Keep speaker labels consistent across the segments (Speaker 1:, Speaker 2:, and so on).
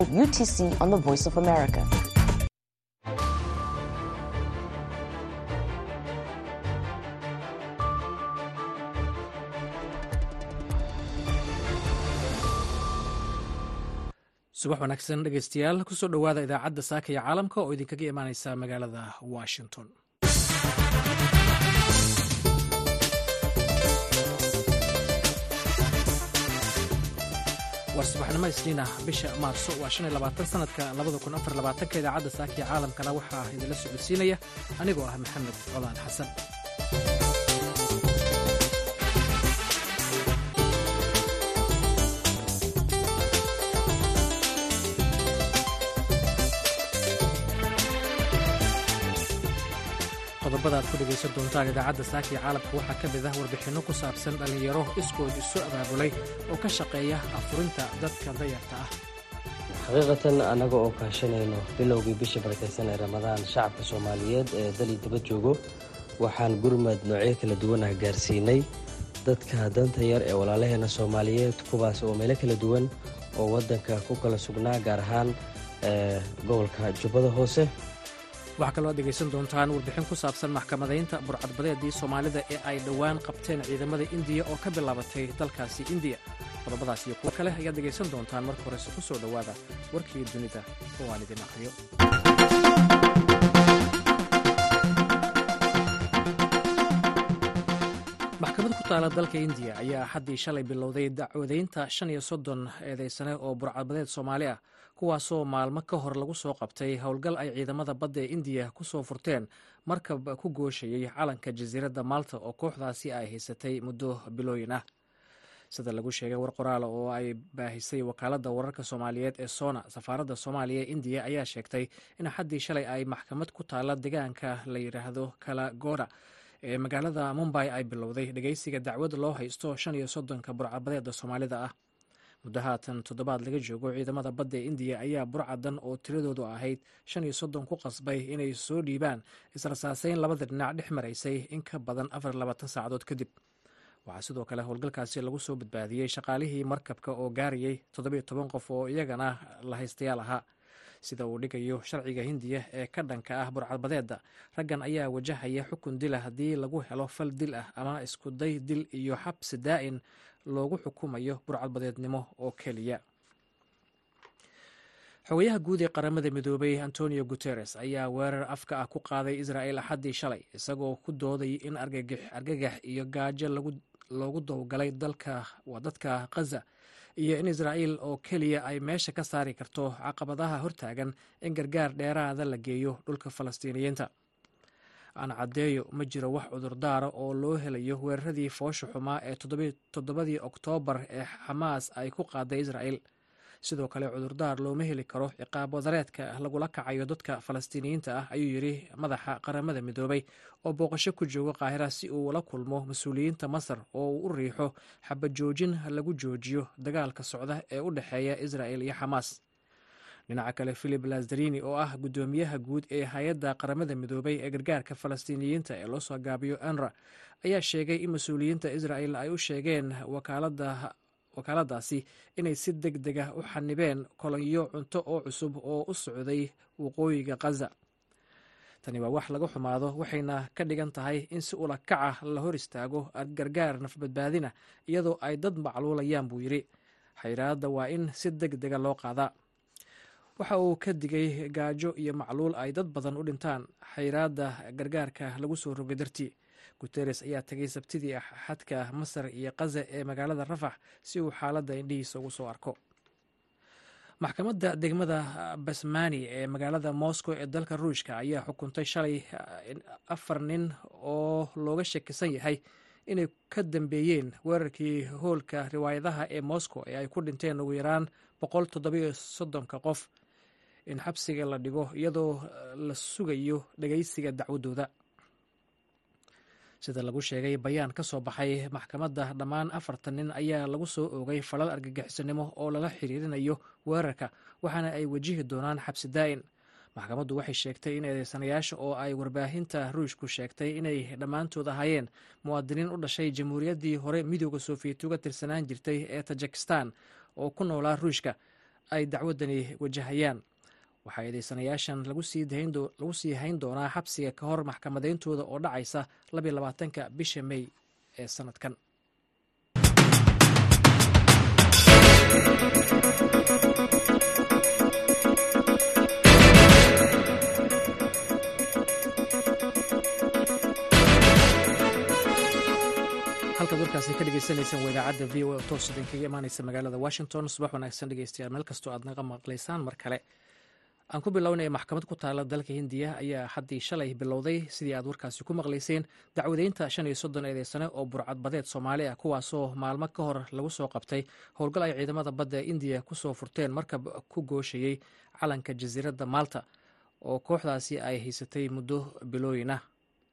Speaker 1: UTC on the Voice of America.
Speaker 2: subax wanaagsan dhegeystayaal kusoo dhowaada idaacadda saaka iyo caalamka oo idinkaga imaaneysa magaalada washington war subaxnimo isniina bisha maarso waa shan iyo labaatan sanadka labada kun afar labaatanka idaacadda saaka iyo caalamkana waxaa idinla socodsiinaya anigoo ah maxamed colaan xasan qodobada aad ku dhegaysan doontaan idaacadda saaka iyo caalamka waxaa ka mid ah warbixinno ku saabsan dhallinyaro iskood isu abaabulay oo ka shaqeeya afurinta dadka dayarta ah
Speaker 3: xaqiiqatan annaga oo kaashanayno bilowgii bisha barakaysan ee ramadaan shacabka soomaaliyeed ee dali daba joogo waxaan gurmad noocyo kala duwanah gaarsiinay dadka danta yar ee walaalaheena soomaaliyeed kuwaas oo meelo kala duwan oo waddanka ku kala sugnaa gaar ahaan gobolka jubbada hoose
Speaker 2: waxaa kaloo aad dhegaysan doontaan warbixin ku saabsan maxkamadaynta burcadbadeedii soomaalida ee ay dhowaan qabteen ciidamada indiya oo ka bilaabatay dalkaasi indiya qodobadaas iyo kuwo kale ayaad dhegaysan doontaan marka horese ku soo dhowaada warkii dunida oo aan idin aqriyo maxkamad ku taala dalka indiya ayaa axaddii shalay bilowday dacwadaynta shan iyo soddon eedeysane oo burcadbadeed soomaali ah kuwaasoo maalmo ka hor lagu soo qabtay howlgal ay ciidamada badda ee indiya ku soo furteen markab ku gooshayey calanka jasiiradda malta oo kooxdaasi ay haysatay muddo bilooyin ah sida lagu sheegay war qoraala oo ay baahisay wakaaladda wararka soomaaliyeed ee sona safaaradda soomaaliya ee indiya ayaa sheegtay in axaddii shalay ay maxkamad ku taala deegaanka la yidhaahdo kalagoda ee magaalada mumbay ay bilowday dhegeysiga dacwad loo haysto shan iyo soddonka burcadbadeeda soomaalida ah muddo haatan toddobaad laga joogo ciidamada badda ee indiya ayaa burcadan oo tiradoodu ahayd shan iyo soddon ku qasbay inay soo dhiibaan israsaaseyn labada dhinac dhex maraysay in ka badan afar labaatan saacadood kadib waxaa sidoo kale howlgalkaasi lagu soo badbaadiyey shaqaalihii markabka oo gaarayay toddobiyo toban qof oo iyagana la haystayaal ahaa sida uu dhigayo sharciga hindiya ee ka dhanka ah burcadbadeedda raggan ayaa wajahaya xukun dila haddii lagu helo fal dil ah ama iskuday dil iyo xabsi daa'in loogu xukumayo burcadbadeednimo oo keliya xogayaha guud ee qaramada midoobay antonio guteres ayaa weerar afka ah ku qaaday israel axaddii shalay isagoo ku dooday in argagax iyo gaajo loogu dowgalay waa dadka khaza iyo in israa'iil oo keliya ay meesha ka saari karto caqabadaha hortaagan in gargaar dheeraada la geeyo dhulka falastiiniyiinta aan caddeeyo ma jiro wax cudurdaara oo loo helayo weeraradii foosha xumaa ee toddobadii oktoobar ee xamaas ay ku qaaday israa'il sidoo kale cudurdaar looma heli karo ciqaab wadareedka lagula kacayo dadka falastiiniyiinta ah ayuu yidhi madaxa qaramada midoobay oo booqasho ku jooga qaahira si uu la kulmo mas-uuliyiinta masar oo uu u riixo xabajoojin lagu joojiyo dagaalka socda ee u dhexeeya israa'il iyo xamaas dhinaca kale philip lazarini oo ah guddoomiyaha guud ee hay-adda qaramada midoobay ee gargaarka falastiiniyiinta ee loo soo gaabiyo anra ayaa sheegay in mas-uuliyiinta israa'il ay u sheegeen wakaaladaasi inay si deg deg ah u xanibeen kolonyo cunto oo cusub oo u socday waqooyiga khaza tani waa wax laga xumaado waxayna ka dhigan tahay in si ula kaca la hor istaago gargaar nafbadbaadina iyadoo ay dad macluulayaan buu yidhi xayraadda waa in si deg dega loo qaadaa waxa uu ka digay gaajo iyo macluul ay dad badan u dhintaan xayraadda gargaarka lagu soo rogay dartii guteres ayaa tegay sabtidii xadka masar iyo kaza ee magaalada rafax si uu xaaladda indhihiisa ugu soo arko maxkamadda degmada basmani ee magaalada moscow ee dalka ruushka ayaa xukuntay shalay afar nin oo looga shakisan yahay inay ka dambeeyeen weerarkii hoolka riwaayadaha ee moscow ee ay ku dhinteen ugu yaraan boqol toddobiyo soddonka qof in xabsiga la dhigo iyadoo la sugayo dhegeysiga dacwadooda sida lagu sheegay bayaan ka soo baxay maxkamadda dhammaan afartan nin ayaa lagu soo oogay falal argagixisanimo oo lala xiriirinayo weerarka waxaana ay wajihi doonaan xabsi daa'in maxkamaddu waxay sheegtay in eedeysanayaasha oo ay warbaahinta ruushku sheegtay inay dhammaantood ahaayeen muwaadiniin u dhashay jamhuuriyaddii hore midooda sofiyeeti uga tirsanaan jirtay ee tajikistan oo ku noolaa ruushka ay dacwaddani wajahayaan waxaa eedeysanayaashan lagu sii hayn doonaa xabsiga ka hor maxkamadayntooda oo dhacaysa labiyo labaatanka bisha mey ee sanadkan halkaad warkaasi ka dhegeysaneysaan waa idaacadda v o a toos idinkaga imaaneysa magaalada washington subax wanaagsan dhegeystayaal meel kastoo aad naga maqlaysaan mar kale aan ku bilownay maxkamad ku taala dalka hindiya ayaa haddii shalay bilowday sidii aad warkaasi ku maqlayseen dacwadeynta shan iyo soddon eedeysane oo burcadbadeed soomaali ah kuwaasoo maalmo ka hor lagu soo qabtay howlgal ay ciidamada badda ee indiya kusoo furteen markab ku gooshayey calanka jasiiradda maalta oo kooxdaasi ay haysatay muddo bilooyin ah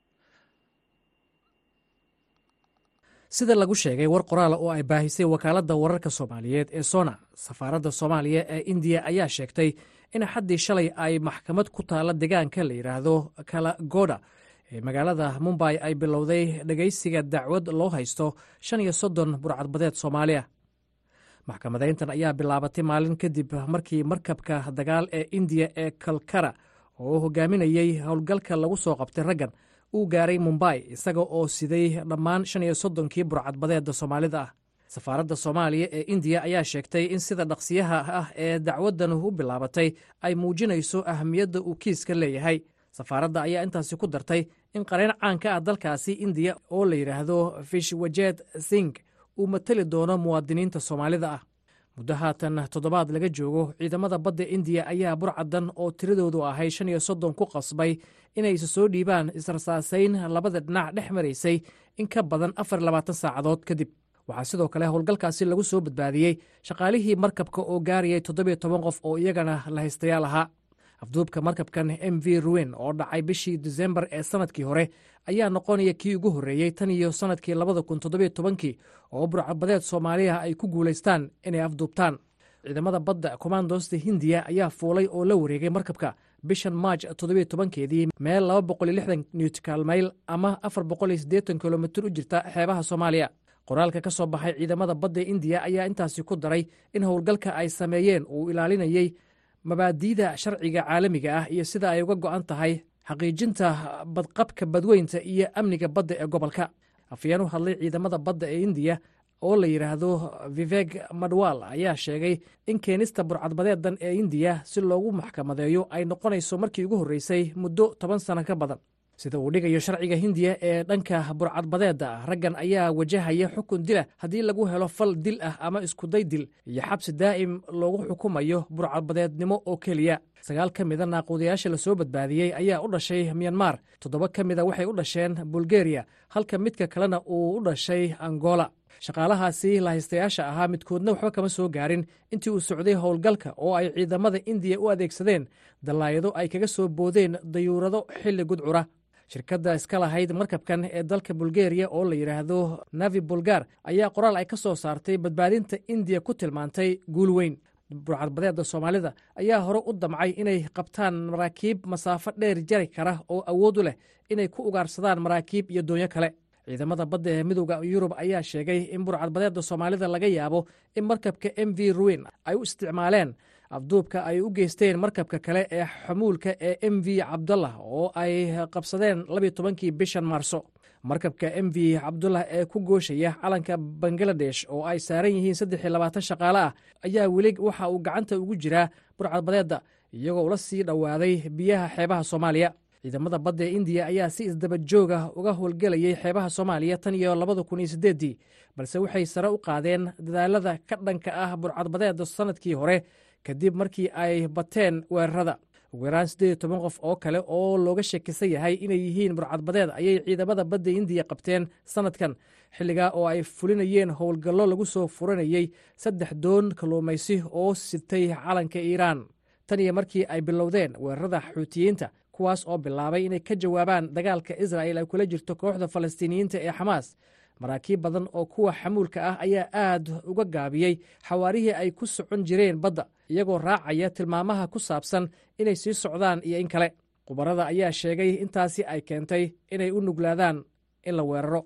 Speaker 2: sida lagu sheegay war qoraala oo ay baahisay wakaaladda wararka soomaaliyeed ee sona safaaradda soomaaliya ee indiya ayaa sheegtay in xaddii shalay ay maxkamad ku taalla deegaanka la yidhaahdo kalagoda ee magaalada mumbay ay bilowday dhegaysiga dacwad loo haysto shan iyo soddon burcadbadeed soomaaliya maxkamadayntan ayaa bilaabatay maalin kadib markii markabka dagaal ee indiya ee kalkara oo hogaaminayey howlgalka lagu soo qabtay raggan uu gaaray mumbay isaga oo siday dhammaan shan iyo soddonkii burcadbadeedda soomaalida ah safaaradda soomaaliya ee indiya ayaa sheegtay in sida dhaqsiyaha ah ee dacwaddan u bilaabatay ay muujinayso ahamiyadda uu kiiska leeyahay safaaradda ayaa intaasi ku dartay in qareen caanka ah dalkaasi indiya oo la yidhaahdo fishwajeed sing uu mateli doono muwaadiniinta soomaalida ah muddo haatan toddobaad laga joogo ciidamada badda indiya ayaa burcadan oo tiradoodu ahay shan iyo soddon ku qasbay inay isa soo dhiibaan israsaasayn labada dhinac dhex maraysay in ka badan afar labaatan saacadood kadib waxaa sidoo kale howlgalkaasi lagu soo badbaadiyey shaqaalihii markabka oo gaarayay toddobiyo toban qof oo iyagana la haystayaal ahaa afduubka markabkan m v ruin oo dhacay bishii disembar ee sanadkii hore ayaa noqonaya kii ugu horreeyey tan iyo sannadkii labada kun toddobiyo tobankii oo burcadbadeed soomaaliya ay ku guulaystaan inay afduubtaan ciidamada badda kommandosta hindiya ayaa fuulay oo la wareegay markabka bishan maaj toddobiyo tobankeedii meel laba boqol iyo lixdan newtikaal mayl ama afar boqol iyo siddeetan kilomitir u jirta xeebaha soomaaliya qoraalka ka soo baxay ciidamada badda indiya ayaa intaasi ku daray in howlgalka ay sameeyeen uu ilaalinayey mabaadi'da sharciga caalamiga ah iyo sida ay uga go'an tahay xaqiijinta badqabka badweynta iyo amniga badda ee gobolka afyeen u hadlay ciidamada badda ee indiya oo la yidhaahdo viveg madwal ayaa sheegay in keenista burcadbadeedan ee indiya si loogu maxkamadeeyo ay noqonayso markii ugu horreysay muddo toban sano ka badan sida uu dhigayo sharciga hindiya ee dhanka burcadbadeedda raggan ayaa wajahaya xukun dila haddii lagu helo fal dil ah ama iskuday dil iyo xabsi daa'im loogu xukumayo burcadbadeednimo oo keliya sagaal ka mida naaquudayaasha lasoo badbaadiyey ayaa u dhashay myanmar toddoba ka mida waxay u dhasheen bulgeriya halka midka kalena uu u dhashay angola shaqaalahaasi lahaystayaasha ahaa midkoodna waxba kama soo gaarin intii uu socday howlgalka oo ay ciidamada indiya u adeegsadeen dallaayado ay kaga soo boodeen dayuurado xilli gudcura shirkadda iska lahayd markabkan ee dalka bulgeriya oo la yidhaahdo navi bulgar ayaa qoraal ay ka soo saartay badbaadinta indiya ku tilmaantay guul weyn burcadbadeedda soomaalida ayaa hore u damcay inay qabtaan maraakiib masaafo dheer jari kara oo awood u leh inay ku ugaarsadaan maraakiib iyo doonyo kale ciidamada badda ee midowda yurub ayaa sheegay in burcadbadeedda soomaalida laga yaabo in markabka m v ruin ay u isticmaaleen afduubka ay u geysteen markabka kale ee xamuulka ee m v cabdullah oo ay qabsadeen labiyo tobankii bishan maarso markabka m v cabdullah ee ku gooshaya calanka bangaladesh oo ay saaran yihiin saddex iyo labaatan shaqaale ah ayaa weli waxa uu gacanta ugu jiraa burcadbadeedda iyagoo ula sii dhowaaday biyaha xeebaha soomaaliya ciidamada badda ee indiya ayaa si isdaba joog ah uga howlgelayay xeebaha soomaaliya tan iyo labada kun iyo siddeeddii balse waxay sare u qaadeen dadaalada ka dhanka ah burcadbadeedda sannadkii hore kadib markii ay bateen weerarada ugu yaraan siddeed iyo toban qof oo kale oo looga shekisan yahay inay yihiin burcadbadeed ayay ciidamada badda indiya qabteen sannadkan xilligaa oo ay fulinayeen howlgallo lagu soo furanayey saddex doon kalluumaysi oo sitay calanka iiraan tan iyo markii ay bilowdeen weerarada xuutiyiinta kuwaas oo bilaabay inay ka jawaabaan dagaalka israa'il ay kula jirto kooxda falastiiniyiinta ee xamaas maraakiib badan oo kuwa xamuulka ah ayaa aad uga gaabiyey xawaarihii ay ku socon jireen badda iyagoo raacaya tilmaamaha ku saabsan inay sii socdaan iyo in kale khubarada ayaa sheegay intaasi ay keentay inay u nuglaadaan in la weeraro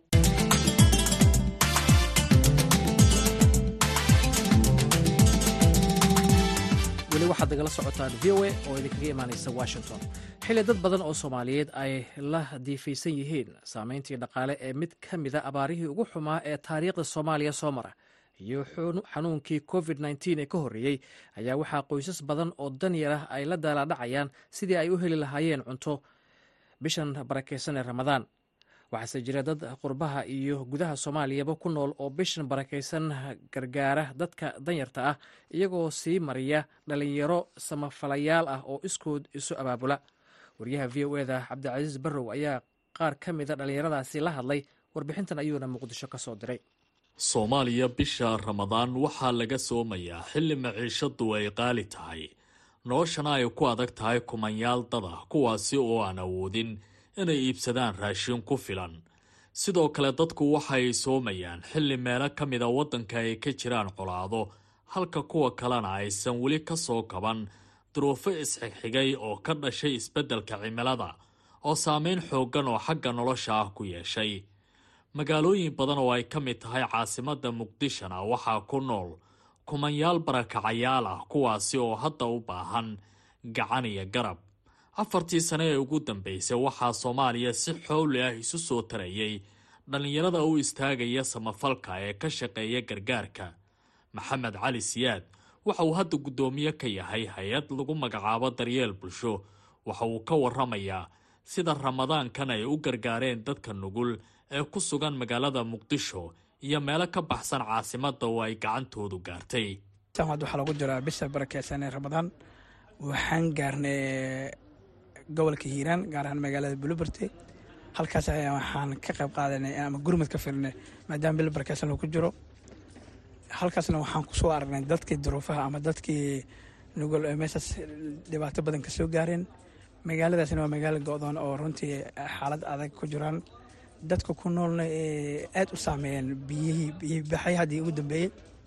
Speaker 2: waxaad nagala socotaan v o a oo idinkaga imaanaysa washington xilli dad badan oo soomaaliyeed ay la diifaysan yihiin saameyntii dhaqaale ee mid ka mida abaarihii ugu xumaa ee taariikhda soomaaliya soo mara iyo xanuunkii covid nteen ee ka horreeyey ayaa waxaa qoysas badan oo danyar ah ay la daalaadhacayaan sidii ay u heli lahaayeen cunto bishan barakaysan ee ramadaan waxaase jira dad qurbaha iyo gudaha soomaaliyaba ku nool oo bishan barakaysan gargaara dadka danyarta ah iyagoo sii mariya dhalinyaro samafalayaal ah oo iskood isu abaabula wariyaha v o eda cabdicasiis barrow ayaa qaar ka mida dhallinyaradaasi la hadlay warbixintan ayuuna muqdisho ka soo diray
Speaker 4: soomaaliya bisha ramadaan waxaa laga soomayaa xilli maciishadu ay qaali tahay noloshana ay ku adag tahay kumanyaal dad ah kuwaasi oo aan awoodin inay iibsadaan raashin ku filan sidoo kale dadku waxay soomayaan xilli meelo ka mida waddanka ay ka jiraan colaado halka kuwa kalena aysan weli ka soo kaban duruufo isxigxigay oo ka dhashay isbeddelka cimilada oo saameyn xooggan oo xagga nolosha ah ku yeeshay magaalooyin badan oo ay ka mid tahay caasimadda muqdishona waxaa ku nool kumanyaal barakacayaal ah kuwaasi oo hadda u baahan gacan iyo garab afartii sane ee ugu dambeysay waxaa soomaaliya si xowli ah isu soo tarayay dhallinyarada u istaagaya samafalka ee ka shaqeeya gargaarka maxamed cali siyaad waxa uu hadda guddoomiye ka yahay hay-ad lagu magacaabo daryeel bulsho waxa uu ka waramayaa sida ramadaankan ay u gargaareen dadka nugul ee ku sugan magaalada muqdisho iyo meelo ka baxsan caasimadda oo ay gacantoodu gaartay
Speaker 5: waxaa lagu jiraa bisha barakeysan ee ramadaan waxaan gaarnay gobolka hiiraan gaar ahaan magaalada buluberte halkaas ayaa waxaan ka qayb qaadanay ama gurmad ka filinay maadaama bil barakeysan lagu jiro halkaasna waxaan kusoo aragnay dadkii duruufaha ama dadkii nugul ee meeshaas dhibaato badan kasoo gaareen magaaladaasna waa magaalo go-doon oo runtii xaalad adag ku jiraan dadka ku noolna ee aad u saameeyeen biyihii biyihii baxay haddii ugu dambeeyey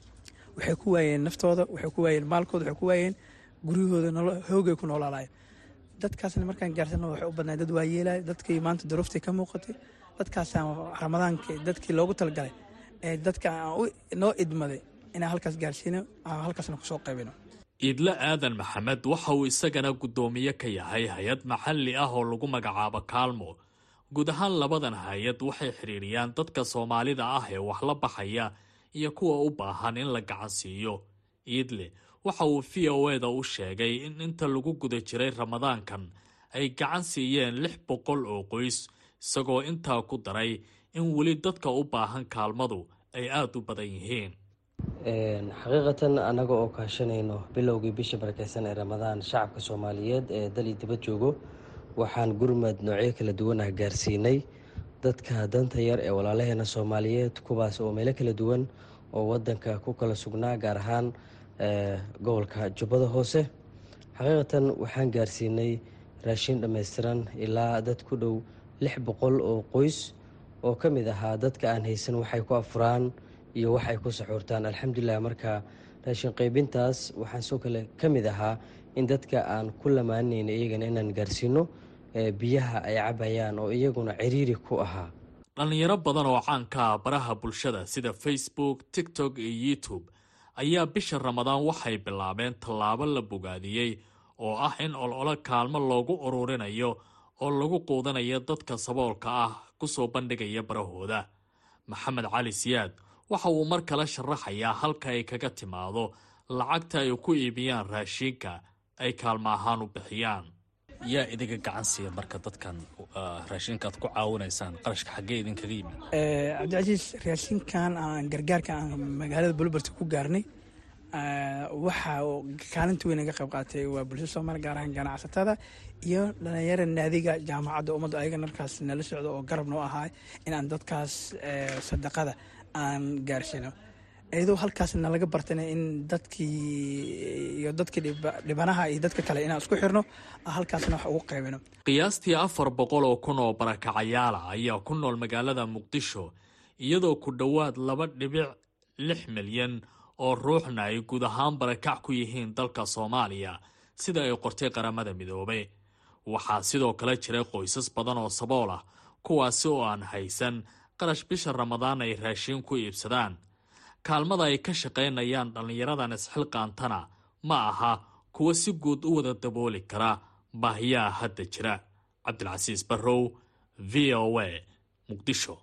Speaker 5: waxay ku waayeen naftooda waxay ku waayeen maalkooda waxay ku waayeen guryahooda hoogay ku noolaalayen dadkaasna markaan gaarsano waxay u badnaa dad waayeelay dadkii maanta duruuftii ka muuqatay dadkaasaan ramadaanka dadkii loogu talagalay ee dadka aan noo idmaday inaan halkaas gaarsiino aan halkaasna kusoo qaybino
Speaker 4: iidle aadan maxamed waxa uu isagana guddoomiye ka yahay hay-ad maxalli ah oo lagu magacaabo kaalmo guud ahaan labadan hay-ad waxay xidhiiriyaan dadka soomaalida ah ee wax la baxaya iyo kuwa u baahan in la gacan siiyo iidle waxa uu v o eda u sheegay in inta lagu guda jiray ramadaankan ay gacan siiyeen lix boqol oo qoys isagoo intaa ku daray in weli dadka u baahan kaalmadu ay aada u badan yihiin
Speaker 3: xaqiiqatan annaga oo kaashanayno bilowgii bisha barakeysan ee ramadaan shacabka soomaaliyeed ee dal iyo dibad joogo waxaan gurmad noocyo kala duwan ah gaarsiinay dadka danta yar ee walaalaheena soomaaliyeed kuwaas oo meelo kala duwan oo wadanka ku kala sugnaa gaar ahaan gobolka jubbada hoose xaqiiqatan waxaan gaarsiinay raashin dhammaystiran ilaa dad ku dhow lix boqol oo qoys oo ka mid ahaa dadka aan haysan waxay ku afuraan iyo wax ay ku saxuurtaan alxamdulilah marka raashin qaybintaas waxaan soo kale ka mid ahaa in dadka aan ku lamaanayna iyagana inaan gaarsiino biyaha ay cabayaan oo iyaguna ciriiri ku ahaa
Speaker 4: dhallinyaro badan oo caanka ah baraha bulshada sida facebook tiktok iyo youtube ayaa bisha ramadaan waxay bilaabeen tallaabo la bogaadiyey oo ah in ololo kaalmo loogu ururinayo oo lagu quudanayo dadka saboolka ah kusoo bandhigaya barahooda maxamed cali siyaad waxa uu mar kale sharaxayaa halka ay kaga timaado lacagta ay ku iibiyaan raashiinka ay kaalmo ahaan u bixiyaan
Speaker 6: yaa idinka gacan siiya marka dadkan raashinka aad ku caawinaysaan qarashka xaggee idinkaga yimid
Speaker 5: cabdicasiis raashinkan aan gargaarka aan magaalada bulubert ku gaarnay waxa kaalinta weyn naga qayb qaatay waa bulshada soomaaliya gaar ahaan ganacsatada iyo dhalinyara naadiga jaamacadda ummadda ayaga markaas nala socdo oo garab noo ahaa inaan dadkaas sadaqada aan gaarsiino iyadoo halkaas nalaga bartana in dadkii iyo dadkii dhibanaha iyo dadka kale inaan isku xirno halkaasna wax ugu qaybino
Speaker 4: qiyaastii afar boqol oo kun oo barakacayaala ayaa ku nool magaalada muqdisho iyadoo ku dhowaad laba dhibic lix milyan oo ruuxna ay guud ahaan barakac ku yihiin dalka soomaaliya sida ay qortay qaramada midoobay waxaa sidoo kale jiray qoysas badan oo sabool ah kuwaasi oo aan haysan qarash bisha ramadaan ay raashiin ku iibsadaan kaalmada ay ka shaqaynayaan dhallinyaradan isxilqaantana ma aha kuwa si guud u wada dabooli kara baahiyaha hadda jira cabdilcasiis barrow v o a muqdisho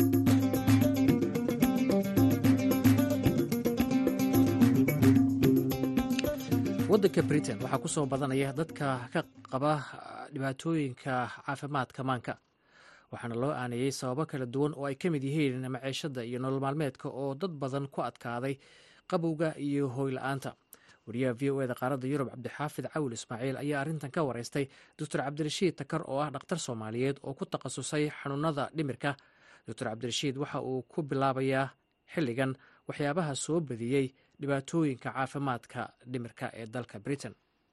Speaker 2: waddanka britain waxaa ku soo badanaya dadka ka qaba dhibaatooyinka caafimaadka maanka waxaana loo aaneeyey sababo kala duwan oo ay ka mid yihiin maciishada iyo nolol maalmeedka oo dad badan ku adkaaday qabowga iyo hooyla-aanta wariyaha v o eda qaaradda yurub cabdixaafid cawil ismaaciil ayaa arrintan ka wareystay doctor cabdirashiid takar oo ah dhakhtar soomaaliyeed oo ku takhasusay xanuunada dhimirka doctor cabdirashiid waxa uu ku bilaabayaa xilligan waxyaabaha soo badiyey dhibaatooyinka caafimaadka dhimirka ee dalka britain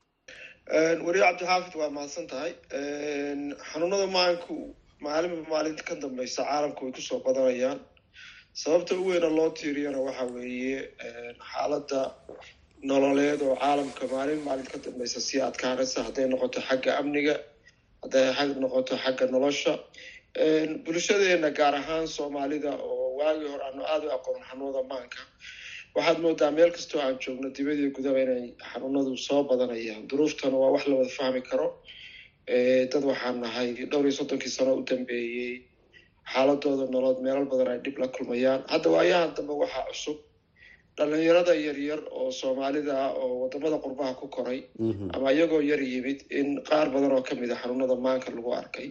Speaker 7: wariye cabdixaafid waa mahadsan tahay xanuunada maanku maalinba maalinta ka dambeysa caalamku way kusoo badanayaan sababta u weyna loo tiiriyana waxa weeye xaaladda nololeed oo caalamka maalin maalinta ka dambeysa sii adkaanaysa hadday noqoto xagga amniga hadday ag noqoto xagga nolosha bulshadeena gaar ahaan soomaalida oo waagii hore aanu aada u aqoon xanuunada maanka waxaad moodaa meel kastoo aan joogno dibadii gudaba inay xanuunadu soo badanayaan duruuftana waa wax la wada fahmi karo dad waxaan nahay dhowr iyo soddonkii sano u dambeeyey xaaladooda nolood meelal badan ay dhib la kulmayaan hadda waayahan dambe waxaa cusub dhalinyarada yaryar oo soomaalida ah oo wadamada qurbaha ku koray ama iyagoo yar yimid in qaar badan oo kamid a xanuunada maanka lagu arkay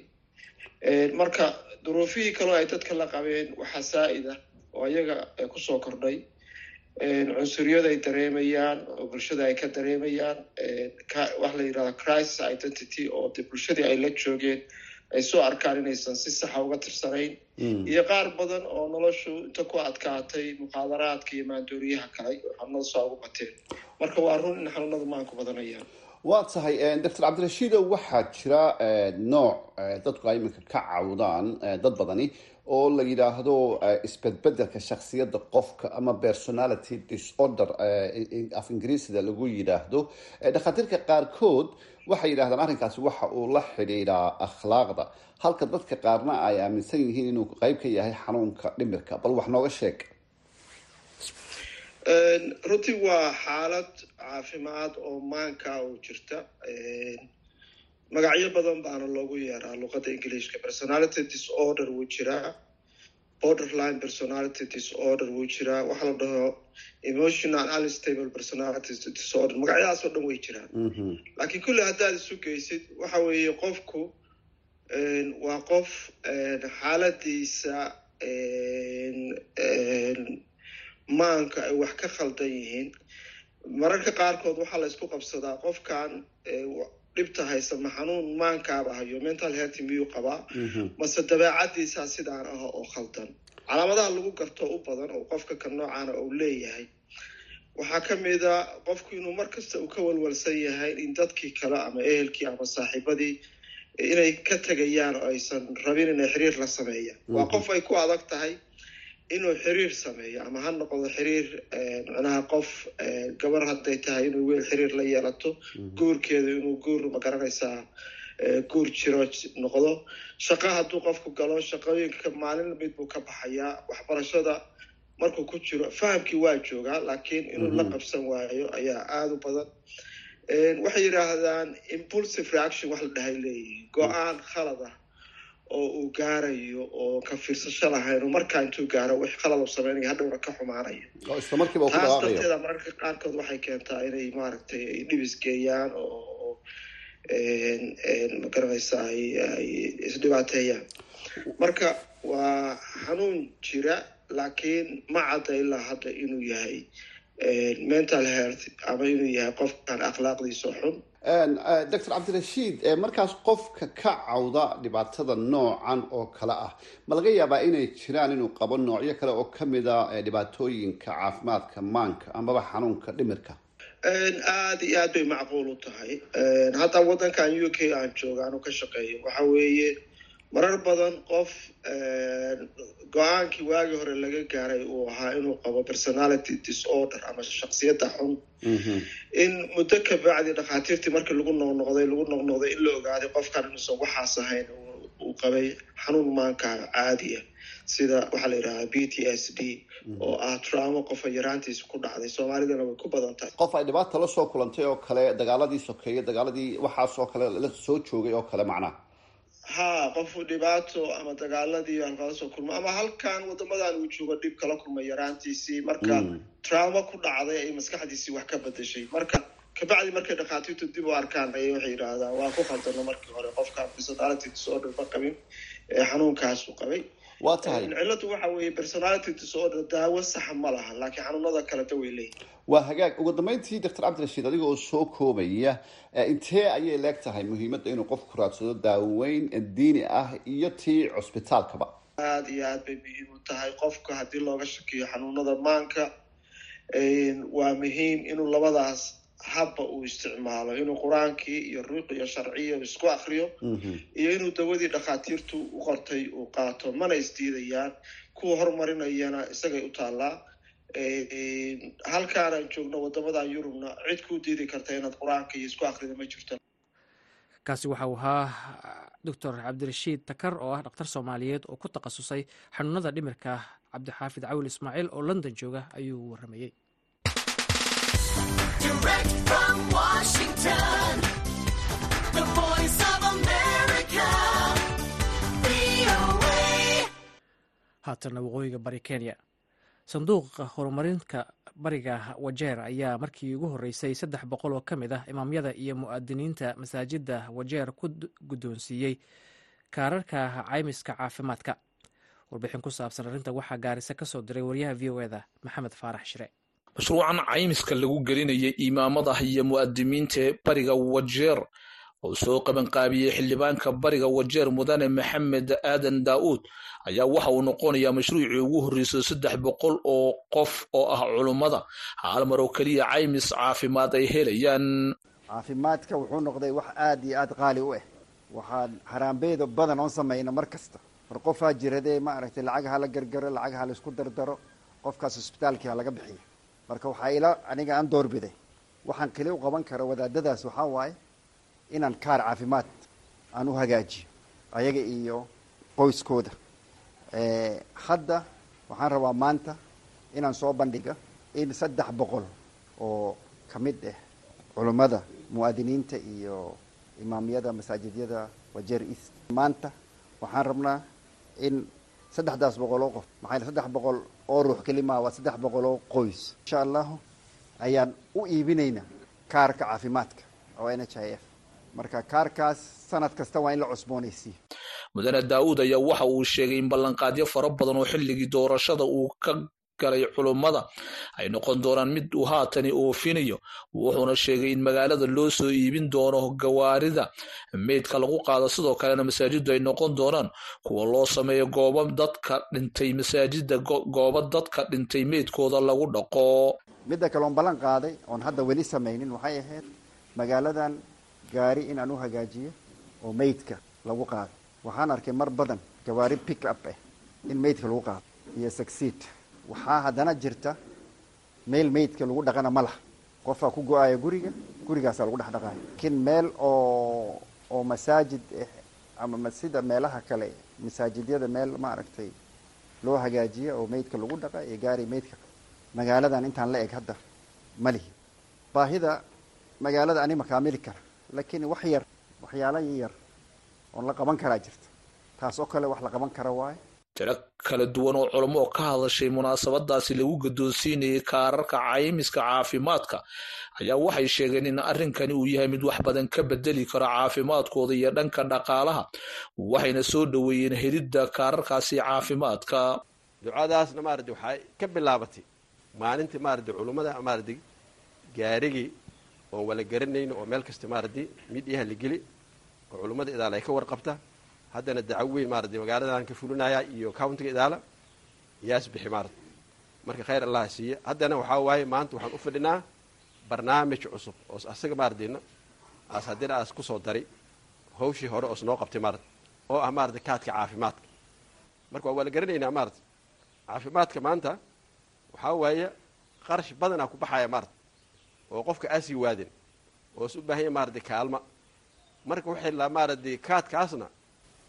Speaker 7: marka duruufihii kaloo ay dadka la qabeen waxaa saa-id ah oo iyaga kusoo kordhay cunsuriyada ay dareemayaan oo bulshada ay ka dareemayaan waxa la yidhahda crisis identity oo de bulshadii ay la joogeen ay soo arkaan inaysan si saxa uga tirsanayn iyo qaar badan oo noloshu inta ku adkaatay muqaadaraadka iyo maandooriyaha kale oo xanuunada soo ugu bateen marka waa run in xanuunadu maanku badanayaan
Speaker 8: waa tahay doctor cabdirashiido waxaa jira nooc dadku ay iminka ka cawdaan dad badani oo la yidhaahdo isbedbedelka shaksiyadda qofka ama personality disorder af ingiriisida lagu yidhaahdo dhakhaatiirka qaarkood waxay yidhahdaan arrinkaasi waxa uu la xidhiidhaa akhlaaqda halka dadka qaarna ay aaminsan yihiin inuu qeyb ka yahay xanuunka dhimirka bal wax nooga sheeg
Speaker 7: runtii waa xaalad caafimaad oo maanka oo jirta magacyo badan baana loogu yeeraa luqadda ingiliishka personality disorder wuu jiraa borderline personality disorder wuu jiraa waxaa la dhaho emotional unstable personality disorder magacyadaas oo dhan way jiraan laakiin kulli haddaad isu geysid waxa weeye qofku waa qof xaaladiisa maanka ay wax ka khaldan yihiin mararka qaarkood waxaa la isku qabsadaa qofkan dhibta haysa ma xanuun maankaaba hayo mental health miyuu qabaa mase dabeecadiisaa sidaan ah oo khaldan calaamadaha lagu garto u badan oo qofka ka noocaana uu leeyahay waxaa ka mid a qofku inuu mar kasta uu ka walwalsan yahay in dadkii kale ama ehelkii ama saaxiibadii inay ka tegayaan oo aysan rabin inay xiriir la sameeyaan waa qof ay ku adag tahay inuu xiriir sameeyo ama ha noqdo xiriir macnaha qof gabar hadday tahay inuu weel xiriir la yeelato guurkeeda inuu guur magaranaysaa guur jiro noqdo shaqo hadduu qofku galo shaqooyinka maalin mid buu ka baxayaa waxbarashada markuu ku jiro fahamkii waa joogaa laakiin inuu la qabsan waayo ayaa aada u badan waxay yidhaahdaan impulsive reaction wax la dhahay leeyihiin go-aan khalad ah oo uu gaarayo oo ka fiirsasho lahayn oo markaa intuu gaaro wix khalad u sameynaya hadhowna ka xumaanaya taas darteeda mararka qaarkood waxay keentaa inay maaragtay ay dhibis geeyaan oo magaranaysa ay isdhibaateeyaan marka waa xanuun jira laakiin ma cadda ilaa hadda inuu yahay mental health ama inuu yahay qofkan akhlaaqdiisa xun
Speaker 8: doctor cabdirashiid markaas qofka ka cawda dhibaatada noocan oo kale ah ma laga yaabaa inay jiraan inuu qabo noocyo kale oo kamida dhibaatooyinka caafimaadka maanka amaba xanuunka dhimirka
Speaker 7: aada iyo aad bay macquul u tahay hadda waddankan u k aan jooga anu ka shaqeeyo waxa weeye marar badan qof go-aankii waagii hore laga gaaray uu ahaa inuu qabo personality disorder ama shaksiyadda xun in muddo ka bacdi dhakhaatiirtii markii lagu noqnoqday lagu noqnoqday in la ogaaday qofkan inuusan waxaas ahayn uu qabay xanuun maanka caadiya sida waxaa la yidhahdaa b t s d oo ah traumo qofa yaraantiisa ku dhacday soomaalidana way ku badan tahay
Speaker 8: qof ay dhibaata la soo kulantay oo kale dagaaladii sokeeye dagaaladii waxaasoo kale la soo joogay oo kale macnaha
Speaker 7: ha qofu dhibaato ama dagaaladii halkala soo kulmo ama halkan wadamadan uu joogo dhib kala kulmay yaraantiisii marka traumo ku dhacday ay maskaxdiisii wax ka bedeshay marka kabacdi markay dhakhaatiirtu dib u arkaan ayay waxay yidhaahdaan waa ku khaldano markii hore qofkaan personality disorder ma qabin ee xanuunkaasu qabay
Speaker 8: waa tahay
Speaker 7: cilladu waxa weeye personality disorder daawo saxa ma laha laakiin xanuunada kaleta way leeyihin
Speaker 8: waa hagaag ugu dambeyntii doctor cabdirashiid adiga oo soo koobaya intee ayay leeg tahay muhiimadda inuu qofku raadsado daaweyn diini ah iyo tii cusbitaalkaba
Speaker 7: aada iyo aad bay muhiim u tahay qofka haddii looga shakiyo xanuunada maanka waa muhiim inuu labadaas habba uu isticmaalo inuu qur-aankii iyo ruuqiyo sharciya isku akriyo iyo inuu dawadii dhakhaatiirtu u qortay uu qaato mana isdiidayaan kuwa horumarinayana isagay u taallaa halkaanaan joogno wadamadan yurubna cid kuu diidi karta inaad qur-aanka iyo isku akrida ma jirto
Speaker 2: kaasi waxa uu ahaa doctor cabdirashiid takar oo ah dhakhtar soomaaliyeed oo ku takhasusay xanuunada dhimirka cabdixaafid cawil ismaaciil oo london jooga ayuu waramayey haatana waqooyiga bari kenya sanduuqa horumarinka bariga wajeer ayaa markii ugu horreysay saddex boqol oo ka mid ah imaamyada iyo mu'adiniinta masaajidda wajeer ku guddoonsiiyey kaararka caymiska caafimaadka warbixin ku saabsan arrinta waxaa gaarisa ka soo diray wariyaha v o eda maxamed faarax shire
Speaker 9: mashruucan caymiska lagu gelinayay imaamada iyo mu'adimiinta ee bariga wajeer oo soo qabanqaabiyey xildhibaanka bariga wajeer mudane maxamed aadan daa'uud ayaa waxa uu noqonayaa mashruucii ugu horreysay saddex boqol oo qof oo ah culummada hal mar oo keliya caymis caafimaad ay helayaan
Speaker 10: caafimaadka wuxuu noqday wax aada iyo aada qaali u ah waxaan haraambeeda badan oon samayna mar kasta war qofaa jiradee maaragtay lacag hala gargaro lacag ha laisku dardaro qofkaas hosbitaalkii ha laga bixiyo marka waxaa ila aniga aan doorbiday waxaan keli u qaban kara wadaadadaas waxaa waaye inaan kaar caafimaad aan u hagaajiyo ayaga iyo qoyskooda hadda waxaan rabaa maanta inaan soo bandhiga in saddex boqol oo ka mid ah culummada mu'aadiniinta iyo imaamyada masaajidyada wajeer east maanta waxaan rabnaa in saddexdaas boqol oo qof maxaa saddex boqol oo ruux kelimaa waa saddex boqol oo qoys insha allahu ayaan u iibinaynaa kaarka caafimaadka oo n h i f marka kaarkaas sanad kasta waa in la cusboonaysiiyo
Speaker 9: mudane daa'uud ayaa waxa uu sheegay in ballanqaadyo fara badan oo xilligii doorashada uu ka galay culummada ay noqon doonaan mid uu haatani oofinayo wuxuuna sheegay in magaalada loo soo iibin doono gawaarida meydka lagu qaado sidoo kalena masaajiddu ay noqon doonaan kuwa loo sameeyo goobo dadka dhintay masaajida goobo dadka dhintay meydkooda lagu dhaqo
Speaker 10: midda kale oon ballan qaaday oon hadda weli samaynin waxay ahayd magaaladan gaari in aan u hagaajiyo oo meydka lagu qaado waxaan arkay mar badan gawaari pick up ah in meydka lagu qaado iyo succeed waxaa haddana jirta meel meydka lagu dhaqana ma laha qofaa ku go-aya guriga gurigaasaa lagu dhex dhaqaaya laakiin meel oo oo masaajid ah ama sida meelaha kale masaajidyada meel maaragtay loo hagaajiya oo meydka lagu dhaqa iyo gaari meydka magaaladan intaan la eg hadda ma lihi baahida magaalada ani makaamili kara laakiin wax yar waxyaala yar oon la qaban karaa jirta taas oo kale wax la qaban kara waaye
Speaker 9: tiro kala duwan oo culamo oo ka hadashay munaasabadaasi lagu guddoonsiinayay kaararka caymiska caafimaadka ayaa waxay sheegeen in arrinkani uu yahay mid wax badan ka bedeli karo caafimaadkooda iyo dhanka dhaqaalaha waxayna soo dhoweeyeen helidda kaararkaasi caafimaadka
Speaker 11: ducadaasna maaradi waxay ka bilaabatay maalintii maaradi culummada maaradi gaarigii oon wala garanayno oo meel kasta maaradi midyaha la geli oo culummada idaala ay ka warqabta haddana dacaw weyn maaradi magaaladan ka fulinaya iyo countiga idaala yaas bixi maarad marka khayr allah siiya haddana waxaa waaye maanta waxaan u fadhinaa barnaamij cusub oo asaga maaradina aas haddina aas kusoo daray hawshii hore oos noo qabtay maarad oo ah maaradi kaadka caafimaadka marka waa wala garanaynaa maarad caafimaadka maanta waxaa waaye qarash badanaa ku baxaya maarad oo qofka aasii waadin oo is u baahanya maaradi kaalma marka waxay la maaradi kaadkaasna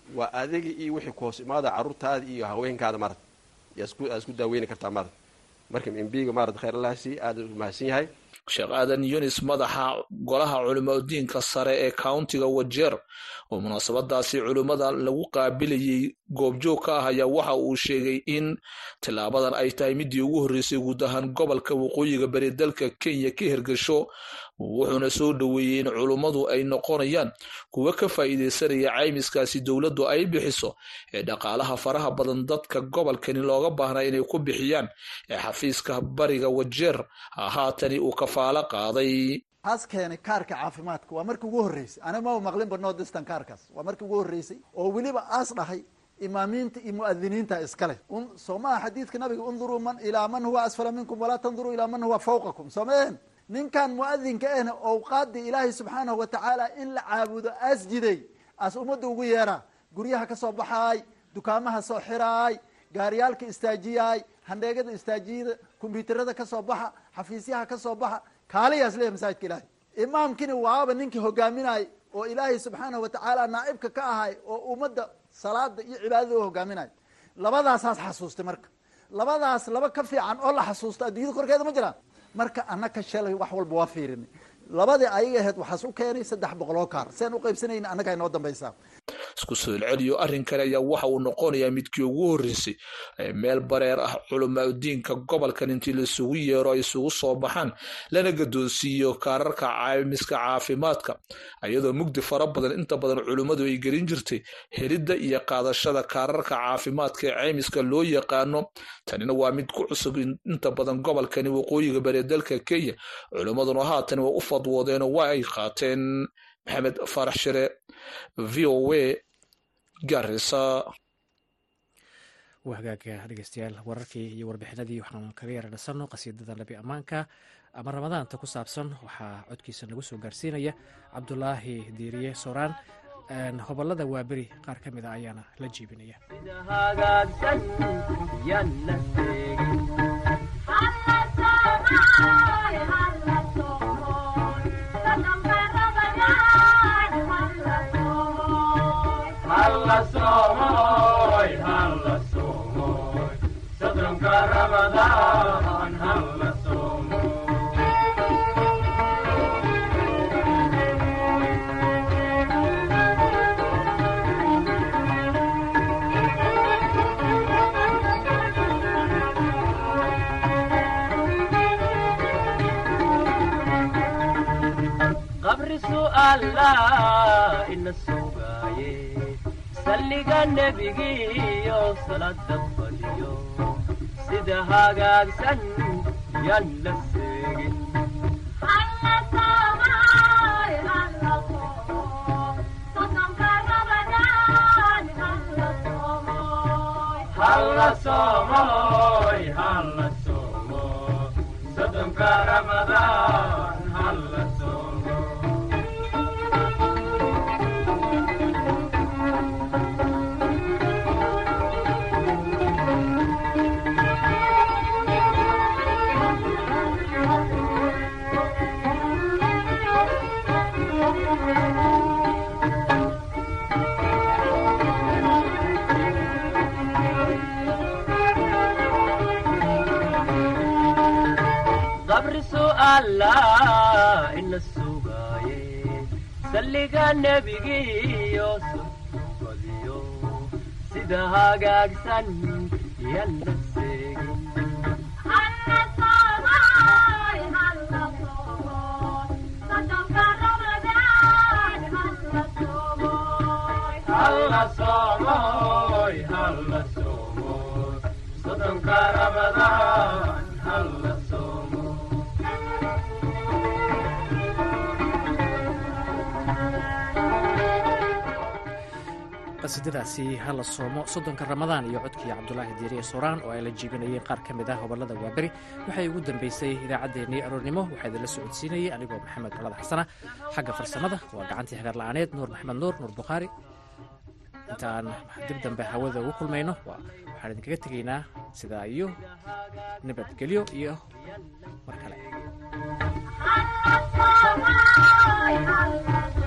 Speaker 11: waa adiga iyo wixii ku hoos imaada carruurtaada iyo haweenkaada maarata yaa isku daaweyni kartaa maarata marka mbiga maarata khayr allah sii aada u mahadsan yahay
Speaker 9: sheekh aadan yunis madaxa golaha culimadiinka sare ee countiga wajeer oo munaasabadaasi culimmada lagu qaabilayay goobjoog ka ah ayaa waxa uu sheegay in tilaabadan ay tahay midii ugu horreysay guud ahaan gobolka waqooyiga bari dalka kenya ka hirgasho wuxuuna soo dhoweeyey in culummadu ay noqonayaan kuwa ka faa'iidaysanaya caymiskaasi dowladdu ay bixiso ee dhaqaalaha faraha badan dadka gobolkani looga baahnaa inay ku bixiyaan ee xafiiska bariga wajeer haatani uu kafaalo qaaday
Speaker 12: aas keenay kaarka caafimaadka waa markii ugu horreysay aniga ma maqlinba no distan kaarkaas waa markii ugu horreysay oo weliba aas dhahay imaamiinta iyo mu'adiniinta iskale soo maha xadiidka nabiga unduruu man ilaa man huwa asfala minkum walaa tanduruu ilaa man huwa fawqakum soo maehen ninkan mu'adinka ahna owqaadii ilaahay subxaanahu wa tacaala in la caabudo aas jiday aas ummadda ugu yeeraa guryaha ka soo baxaay dukaamaha soo xiraay gaariyaalka istaajiyaay handheegada istaajiyada kombyuutarada ka soo baxa xafiisyaha ka soo baxa kaaliyaas leeyahy masaajidka ilaahay imaamkini waaba ninkii hogaaminayay oo ilaahay subxaanahu wa tacaala naa'ibka ka ahay oo ummadda salaada iyo cibaadada u hogaaminaya labadaasaas xasuustay marka labadaas laba ka fiican oo la xasuusto adduunyada korkeeda ma jiraan marka annaka shalay wax walba waa fiirinay labadii ayaga ahayd waxaas u keenay saddex boqol oo kaar siaan u qaybsanayna annaga inoo dambaysaa
Speaker 9: isku soo celceliyo arrin kale ayaa waxa uu noqonayaa midkii ugu horreysay ee meel bareer ah culimaudiinka gobolkan intii laisugu yeero ay isugu soo baxaan lana gadoonsiiyo kaararka caymiska caafimaadka iyadoo mugdi fara badan inta badan culimmadu ay gelin jirtay helidda iyo qaadashada kaararka caafimaadka ee caymiska loo yaqaano tanina waa mid ku cusub inta badan gobolkani waqooyiga bari dalka kenya culimmaduna haatan waa u fadwoodeenoo waa ay qaateen maxamed faarax shire v o a garisa
Speaker 2: waa hagaaga dhegeystayaal wararkii iyo warbixinadii waxaan kaga yara dhisano qasiidada labi ammaanka ama ramadaanta ku saabsan waxaa codkiisa nagu soo gaarsiinaya cabdulaahi diiriye sooraan hobolada waaberi qaar ka mida ayaana la jiibinaya
Speaker 13: qabri su'aala ina sugaaye salliga nebigiiyo salada fadhiyo sida hagaagsan yaan la seegin halla soomoy halla soomo sodonka ramadaan halla soomo qabri su'aala ina sugaaye salliga nebigiiyo sodbadiyo sida hagaagsan yaan la seegin halla soomoy halla soomo sodonka ramadaan halla soomo
Speaker 2: qasiidadaasi hala soomo soddonka ramadaan iyo codkii cabdulaahi diiriye sooraan oo ay la jiibinayeen qaar ka mid ah hobolada waaberi waxay ugu dambeysay idaacaddeenii aroornimo waxaa idinla socodsiinayay anigoo maxamed colada xasana xagga farsamada waa gacantii hagaar la'aaneed nuur maxamed nuur nuur bukhaari intaan dib dambe hawada ugu kulmayno waxaan idinkaga tegaynaa sidaa iyo nabadgelyo iyo mar kale